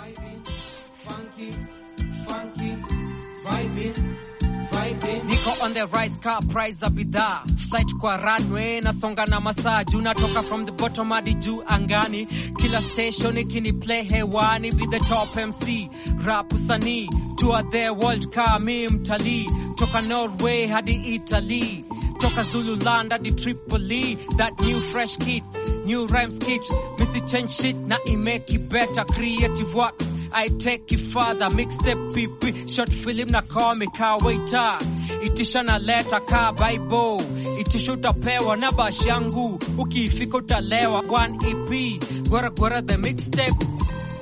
Niko on the rise car price za bidhaa flight kwa runway nasonga na masaa juu natoka from the bottom hadi juu angani kila station ikini play hewani be the top MC rap usanii tour the world car mi mtalii toka Norway hadi Italy toka Zululand hadi Tripoli that new fresh kid new rhymes kit missy change shit na imeki better creative works I take it further mixtape pipi short film na comic ka waiter itisha na leta ka bible itisha utapewa na bash yangu ukifika utalewa one EP gwara gwara the mixtape